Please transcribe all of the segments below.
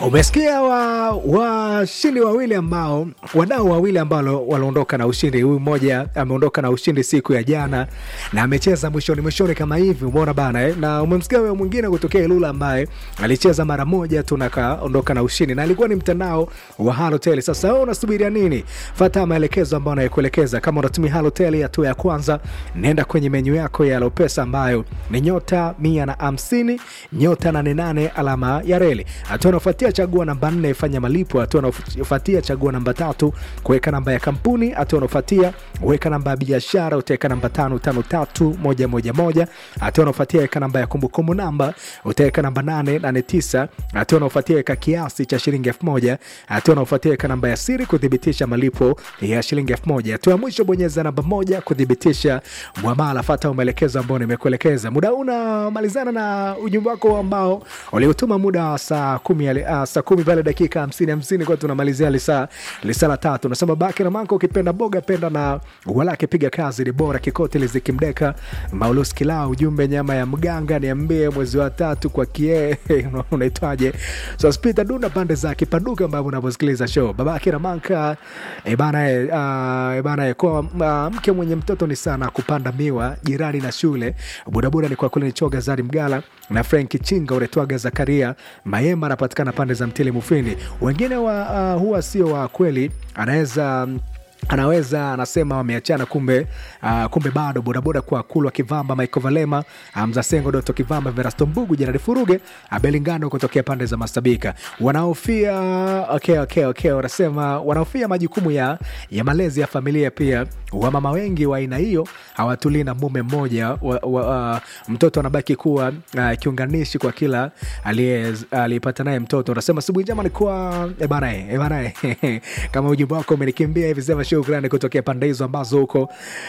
Umesikia wa washindi wawili ambao wadau wawili ambao waliondoka na ushindi. Huyu mmoja ameondoka na ushindi siku ya jana na amecheza mwishoni mwishoni kama hivi, umeona bana eh? Na umemsikia huyo mwingine kutokea Ilula ambaye alicheza mara moja tu na kaondoka na ushindi, na alikuwa ni mtandao wa Halotel. Sasa wewe unasubiria nini? Fuata maelekezo ambayo nayokuelekeza. Kama unatumia Halotel, hatua ya kwanza, nenda kwenye menyu yako ya Lopesa ambayo ni nyota mia na hamsini nyota nane nane alama ya reli. Hatua unaofuatia chagua namba nne fanya malipo. Hatua unaofuatia chagua namba tatu kuweka namba ya kampuni. Hatua unaofuatia weka namba ya biashara, utaweka namba tano tano tatu moja moja moja. Hatua unaofuatia weka namba ya kumbukumbu namba, utaweka namba nane nane tisa. Hatua unaofuatia weka kiasi cha shilingi elfu moja. Hatua unaofuatia weka namba ya siri kuthibitisha malipo ya shilingi elfu moja. Hatua ya mwisho bonyeza namba moja kuthibitisha mwamala. Fata maelekezo ambayo nimekuelekeza. Muda huu unamalizana na ujumbe wako ambao uliotuma muda wa saa kumi uh, saa kumi pale dakika hamsini hamsini kwa tunamalizia lisaa lisaa la tatu. Nasema baki na manko, ukipenda boga penda na walake, piga kazi ni bora kikote lizikimdeka Maulus Kilao, ujumbe nyama ya mganga niambie mwezi wa tatu kwa kie unaitwaje? So spita duna pande za kipaduka ambavyo unavyosikiliza show babake na manka e bana e, uh, e bana e, kwa uh, mke mwenye mtoto ni sana kupanda miwa jirani na shule bodaboda ni kwa kule ni choga zari mgala na Frank Chinga unaitwaga Zakaria Mayema anapatikana pande za Mtili Mufindi. Wengine wa, uh, huwa sio wa kweli, anaweza anaweza anasema wameachana, kumbe uh, kumbe bado bodaboda kwa kulwa Kivamba, Michael Valema, Mzasengo, Doto Kivamba, Verasto Mbugu, Jeradi Furuge, Abelingano kutokea pande za Masabika wanaofia okay, okay, okay, wanasema wanaofia majukumu ya, ya malezi ya familia. Pia wamama wengi wa aina hiyo hawatulii na mume mmoja wa, wa, uh, mtoto anabaki kuwa uh, kiunganishi kwa kila aliyepata naye mtoto. Unasema sibu njema nikuwa ebana ebana kama ujumbe wako umenikimbia hivi sema shukrani kutokea pande hizo ambazo huko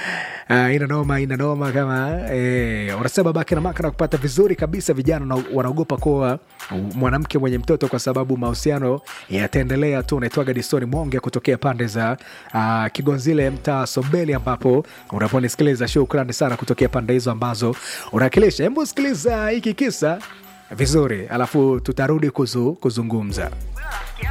uh, ina noma ina noma kama eh, unasema baki na maka na kupata vizuri kabisa. Vijana wanaogopa kuwa mwanamke mwenye mtoto kwa sababu mahusiano yataendelea tu. Unaitwaga Disoni Mwonge kutokea pande za uh, Kigonzile, mtaa Sombeli, ambapo unaponisikiliza. Shukrani sana kutokea pande hizo ambazo unawakilisha. Hebu sikiliza hiki kisa vizuri, alafu tutarudi kuzu, kuzungumza